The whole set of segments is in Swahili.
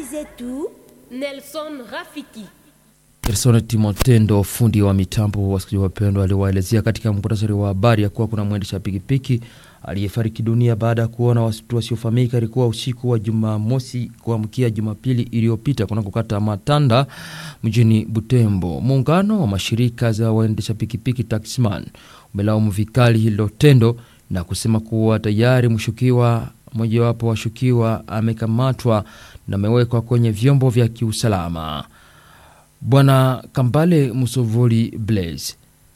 Habari zetu Nelson Rafiki. Gerson Timotendo, fundi wa mitambo, wasikilizaji wapendwa, aliwaelezea katika muktasari wa habari ya kuwa kuna mwendesha pikipiki aliyefariki dunia baada ya kuona watu wasiofahamika. Ilikuwa usiku wa Jumamosi kuamkia Jumapili iliyopita kunakokata Matanda mjini Butembo. Muungano wa mashirika za waendesha pikipiki Taxman umelaumu vikali hilo tendo na kusema kuwa tayari mshukiwa mojawapo washukiwa amekamatwa na amewekwa kwenye vyombo vya kiusalama. Bwana Kambale Musovoli Blaise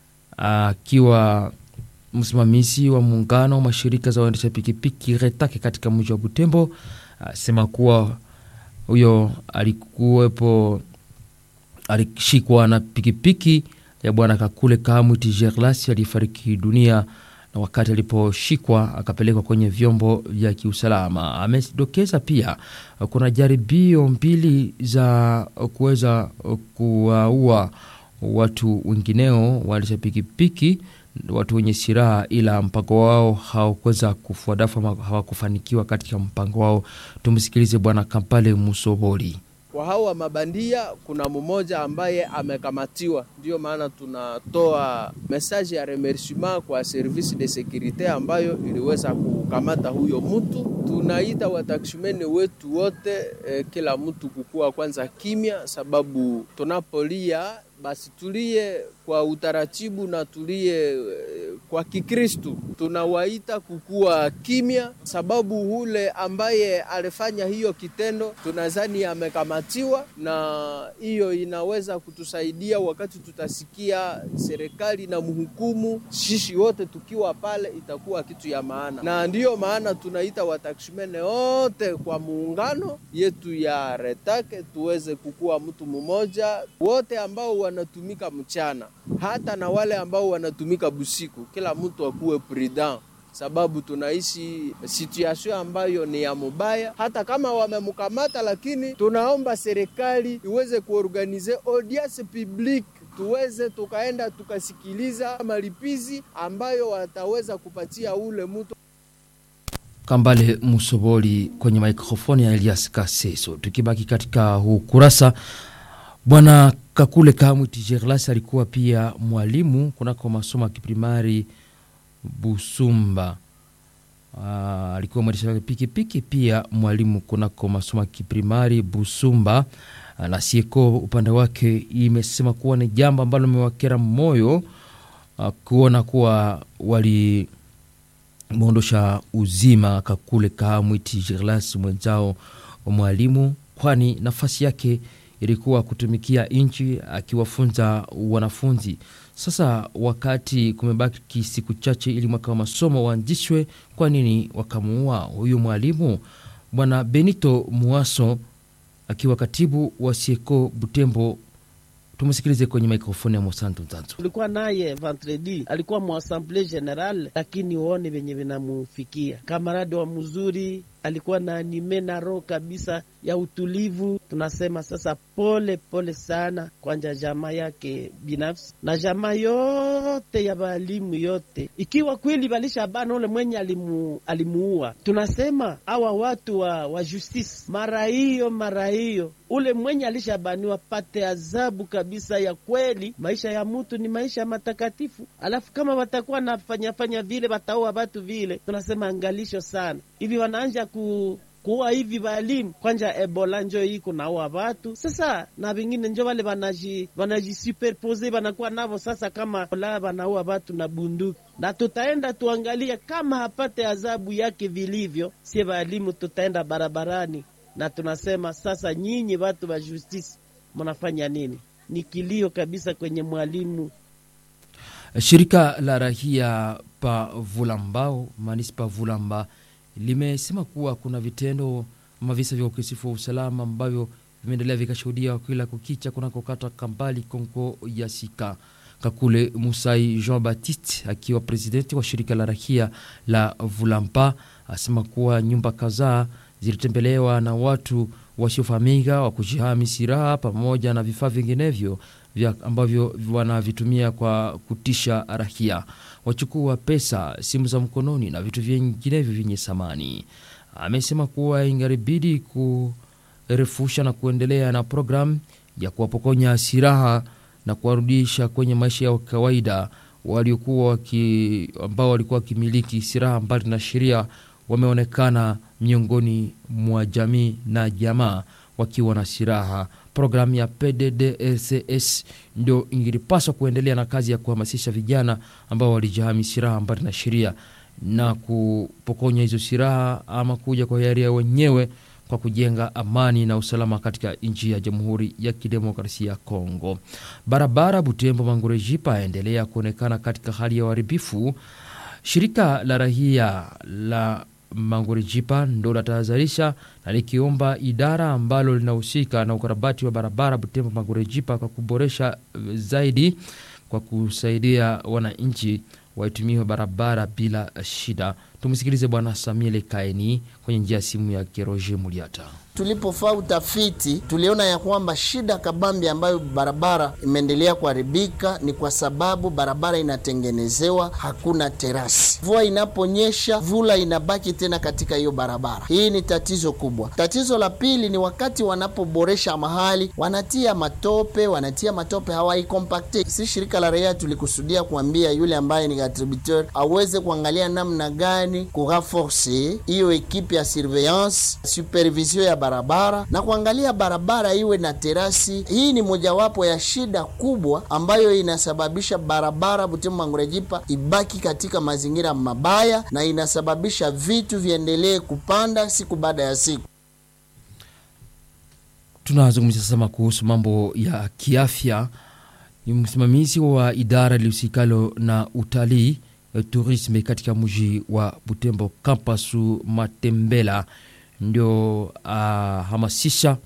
akiwa msimamizi wa muungano wa mashirika za waendesha pikipiki Retake katika mji wa Butembo asema kuwa huyo alikuwepo, alishikwa na pikipiki ya bwana Kakule Kamwiti Gerlas aliyefariki dunia na wakati aliposhikwa akapelekwa kwenye vyombo vya kiusalama. Amedokeza pia kuna jaribio mbili za kuweza kuwaua watu wengineo waendesha pikipiki, watu wenye silaha, ila mpango wao hawakuweza kufuadafu ama hawakufanikiwa katika mpango wao. Tumsikilize Bwana Kampale Musoboli. Kwa hawa mabandia kuna mmoja ambaye amekamatiwa, ndiyo maana tunatoa message ya remerciement kwa service de securite ambayo iliweza kukamata huyo mtu. Tunaita wataksumeni wetu wote eh, kila mtu kukua kwanza kimya, sababu tunapolia basi tulie kwa utaratibu na tulie kwa Kikristu. Tunawaita kukuwa kimya, sababu ule ambaye alifanya hiyo kitendo tunadhani amekamatiwa, na hiyo inaweza kutusaidia wakati tutasikia serikali na mhukumu, sisi wote tukiwa pale, itakuwa kitu ya maana, na ndiyo maana tunaita wataksumene wote kwa muungano yetu ya Retake tuweze kukuwa mtu mmoja, wote ambao wanatumika mchana hata na wale ambao wanatumika busiku, kila mtu akuwe prudent, sababu tunaishi situation ambayo ni ya mubaya. Hata kama wamemkamata, lakini tunaomba serikali iweze kuorganize audience publique tuweze tukaenda tukasikiliza malipizi ambayo wataweza kupatia ule mtu. Kambale Musoboli kwenye mikrofoni ya Elias Kaseso. Tukibaki katika huu kurasa Bwana Kakule Kamwiti Gerlas alikuwa pia mwalimu kunako masomo ya kiprimari Busumba. Aa, alikuwa mwendesha pikipiki pia mwalimu kunako masomo ya kiprimari Busumba. Na Sieko upande wake imesema kuwa ni jambo ambalo limewakera moyo kuona kuwa walimwondosha uzima Kakule Kamwiti Gerlas mwenzao wa mwalimu, kwani nafasi yake ilikuwa kutumikia nchi akiwafunza wanafunzi. Sasa wakati kumebaki siku chache ili mwaka wa masomo waanzishwe, kwa nini wakamuua huyu mwalimu? Bwana Benito Muaso akiwa katibu wa Sieko Butembo, tumusikilize kwenye mikrofoni ya Mosanto Nzanzo. Tulikuwa naye vendredi, alikuwa muassemble general, lakini uone venye vinamufikia kamaradi wa mzuri alikuwa na anime na roho kabisa ya utulivu. Tunasema sasa pole pole sana kwanja jamaa yake binafsi na jamaa yote ya balimu yote, ikiwa kweli balisha bana ule mwenye alimu, alimuua. Tunasema awa watu wa, wa justice mara hiyo mara hiyo ule mwenye alishabaniwa pate adhabu kabisa ya kweli. Maisha ya mutu ni maisha matakatifu, alafu kama watakuwa nafanyafanya vile wataua watu vile, tunasema angalisho sana hivi wanaanja ku kuwa hivi balimu kwanja ebola njo hii kunaua watu sasa, na vingine njo wale wanaji wanajisuperpose wanakuwa navo sasa, kama ola wanaua watu na bunduki, na tutaenda tuangalia kama hapate adhabu yake vilivyo, sie balimu tutaenda barabarani na tunasema sasa, nyinyi watu wa justice mnafanya nini? Ni kilio kabisa kwenye mwalimu. Shirika la rahia pa Vulambao, manispa Vulamba limesema kuwa kuna vitendo ama visa vya ukisifu wa usalama ambavyo vimeendelea vikashuhudia kila kukicha kunakokata Kambali Kongo ya Sika. Kakule Musai Jean Baptiste akiwa presidenti wa shirika la rahia la Vulamba asema kuwa nyumba kadhaa zilitembelewa na watu wasiofahamika wa kujihami silaha pamoja na vifaa vinginevyo vya ambavyo wanavitumia kwa kutisha rahia, wachukua pesa, simu za mkononi na vitu vinginevyo vyenye thamani. Amesema kuwa ingaribidi kurefusha na kuendelea na programu ya kuwapokonya silaha na kuwarudisha kwenye maisha ya kawaida waliokuwa waki, ambao walikuwa wakimiliki silaha mbali na sheria wameonekana miongoni mwa jamii na jamaa wakiwa na silaha. Programu ya PDDRCS ndio ingilipaswa kuendelea na kazi ya kuhamasisha vijana ambao walijihami silaha mbali na sheria na kupokonya hizo silaha ama kuja kwa hiari wenyewe kwa kujenga amani na usalama katika nchi ya Jamhuri ya Kidemokrasia ya Kongo. Barabara Butembo Mangurejipa yaendelea kuonekana katika hali ya uharibifu. Shirika la rahia la Mangurejipa ndo latahadharisha na likiomba idara ambalo linahusika na ukarabati wa barabara Butembo Mangurejipa kwa kuboresha zaidi kwa kusaidia wananchi waitumie barabara bila shida. Tumsikilize Bwana Samuel Kaini kwenye njia ya simu ya Keroje Muliata. Tulipofaa utafiti tuliona ya kwamba shida kabambi ambayo barabara imeendelea kuharibika ni kwa sababu barabara inatengenezewa, hakuna terasi. Mvua inaponyesha, vula inabaki tena katika hiyo barabara. Hii ni tatizo kubwa. Tatizo la pili ni wakati wanapoboresha mahali, wanatia matope, wanatia matope hawaikompakte. Si shirika la raia tulikusudia kuambia yule ambaye ni attributeur aweze kuangalia namna gani kuraforce hiyo ekipe ya surveillance supervision ya barabara na kuangalia barabara iwe na terasi. Hii ni mojawapo ya shida kubwa ambayo inasababisha barabara Butembo Mangurejipa ibaki katika mazingira mabaya na inasababisha vitu viendelee kupanda siku baada ya siku. Tunazungumzia sasa kuhusu mambo ya kiafya. Ni msimamizi wa idara lihusikalo na utalii turisme katika mji wa Butembo, Kampasu Matembela ndio ahamasisha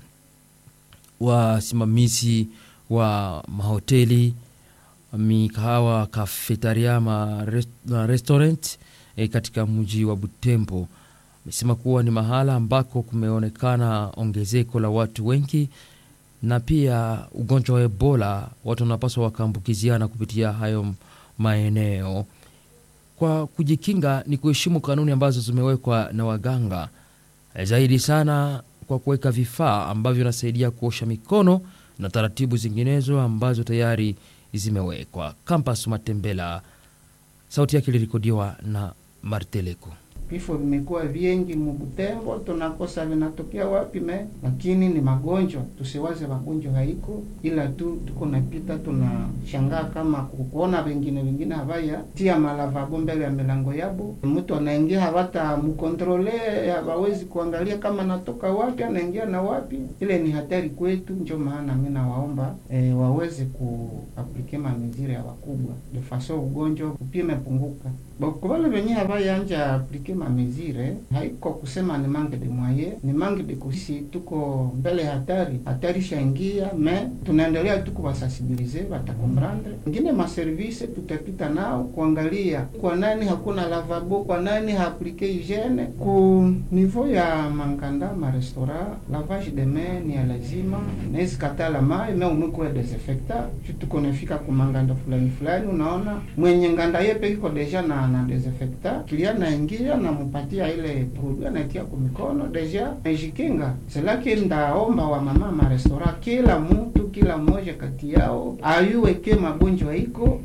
uh, wasimamizi wa mahoteli, mikahawa, kafetaria ma rest, na restaurant eh, katika mji wa Butembo. Amesema kuwa ni mahala ambako kumeonekana ongezeko la watu wengi na pia ugonjwa wa Ebola, watu wanapaswa wakaambukiziana kupitia hayo maeneo. Kwa kujikinga ni kuheshimu kanuni ambazo zimewekwa na waganga zaidi sana kwa kuweka vifaa ambavyo vinasaidia kuosha mikono na taratibu zinginezo ambazo tayari zimewekwa. Kampas Matembela, sauti yake ilirekodiwa na Marteleko. Vifo vimekuwa vingi Mubutembo, tunakosa vinatokea wapi me, lakini ni magonjwa. Tusiwaze magonjwa haiko, ila tu tuko napita, tunashangaa kama kuona wengine wengine havaya tia malavabo mbele ya milango yabo, mtu anaingia havata mkontrole, hawawezi kuangalia kama natoka wapi, anaingia na wapi. Ile ni hatari kwetu, ndio maana mimi nawaomba e, waweze kuaplike mamizire ya wakubwa de faso ugonjwa upime punguka bakubale venye havayanja aplike mamezire haiko kusema ni manque de moyen, ni manque de kusi, tuko mbele hatari, hatari shaingia, me tunaendelea tu kuwasensibilize, watakomprendre. Ingine maservise tutapita nao kuangalia kwa nani hakuna lavabo, kwa nani haaplike hygiene. Ku niveau ya manganda ma restaurant, lavage de main ni ya lazima, nezi katala mai me umwiko ya desinfecta tuko nafika ku manganda fulani fulani, unaona mwenye nganda yepe iko deja na na desinfecta, kilia naingia namupatia ile produit anaitia kwa mikono deja najikinga. Selaki ndaomba wa mama ma restaurant, kila mtu kila mmoja kati yao ayuweke magonjwa iko.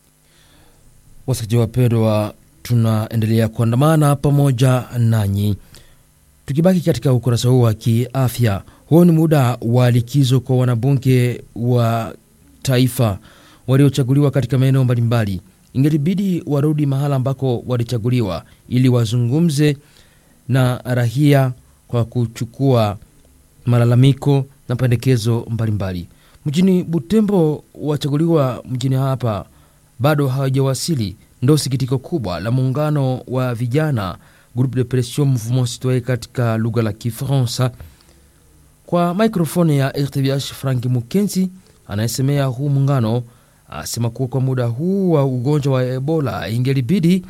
Wasikilizaji wapendwa, tunaendelea kuandamana pamoja nanyi tukibaki katika ukurasa huu wa kiafya. Huo ni muda wa likizo kwa wanabunge wa taifa waliochaguliwa katika maeneo mbalimbali ingelibidi warudi mahala ambako walichaguliwa ili wazungumze na rahia kwa kuchukua malalamiko na pendekezo mbalimbali. Mjini Butembo, wachaguliwa mjini hapa bado hawajawasili. Ndo sikitiko kubwa la muungano wa vijana Groupe de Pression Mouvement Citoyen katika lugha la Kifaransa. Kwa mikrofoni ya RTVH Franki Mukenzi anayesemea huu muungano asema kuwa kwa muda huu wa ugonjwa wa Ebola ingelibidi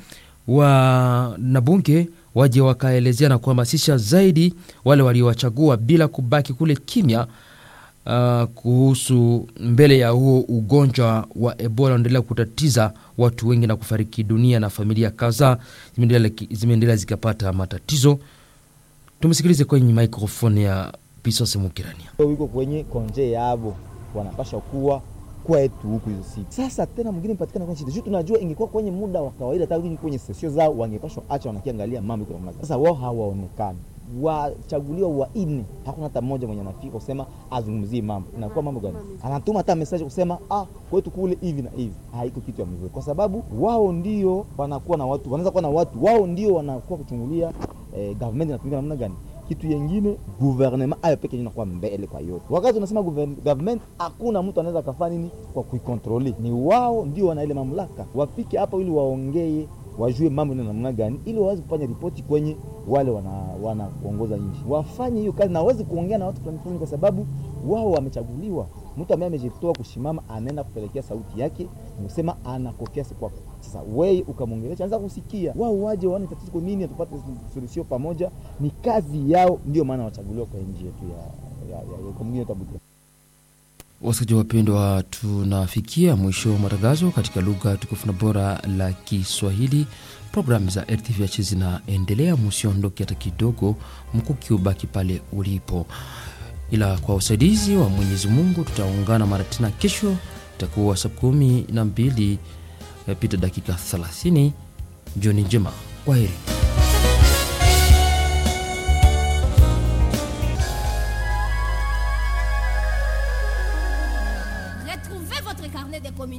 wanabunge waje wakaelezea na kuhamasisha zaidi wale waliowachagua bila kubaki kule kimya, uh, kuhusu mbele ya huo ugonjwa wa Ebola unaendelea kutatiza watu wengi na kufariki dunia na familia kadhaa zimeendelea zikapata matatizo. Tumsikilize kwenye maikrofoni ya Pisose Mukirania. wiko kwenye konje yabo wanapasha kuwa kwetu huku hizo siku. Sasa tena mwingine mpatikana kwa shida. Sisi tunajua ingekuwa kwenye muda wa kawaida hata kwenye sesio zao wangepashwa acha wanakiangalia mambo iko namna gani. Sasa wao hawaonekani. Wachaguliwa wanne, hakuna hata mmoja mwenye anafika kusema azungumzie mambo. Inakuwa mambo gani? Anatuma hata message kusema ah, kwetu kule hivi na hivi. Haiko kitu ya mzuri, kwa sababu wao ndio wanakuwa na watu, wanaweza kuwa na watu, wao ndio wanakuwa kuchungulia eh, government inatumika namna gani kitu yengine gouvernement ayo peke inakuwa mbele kwa yote. Wakati unasema gouver- government, hakuna mtu anaweza kafanya nini kwa kuikontroli, ni wao ndio wana ile mamlaka. Wafike hapo ili waongee, wajue mambo ni namna gani, ili waweze kufanya ripoti kwenye wale wana wanaongoza nchi, wafanye hiyo kazi na waweze kuongea na watu fulani fulani, kwa sababu wao wamechaguliwa. Mtu ambaye amejitoa kusimama anaenda kupelekea sauti yake, kusema anakokea si kwako. Sasa wewe ukamwongelesha, anza kusikia, wao waje waone tatizo kwa nini, tupate suluhisho pamoja. Ni kazi yao, ndio maana wachaguliwa kwa nchi yetu ya, ya, ya, ya, kwa mwingine tabuti Wasikilizaji wapendwa, tunafikia mwisho wa matangazo katika lugha tukufu na bora la Kiswahili. Programu za RTVH zinaendelea, musiondoke hata kidogo, mkuki ubaki pale ulipo, ila kwa usaidizi wa Mwenyezi Mungu tutaungana mara tena kesho, itakuwa saa kumi na mbili pita dakika 30. Jioni njema, kwaheri.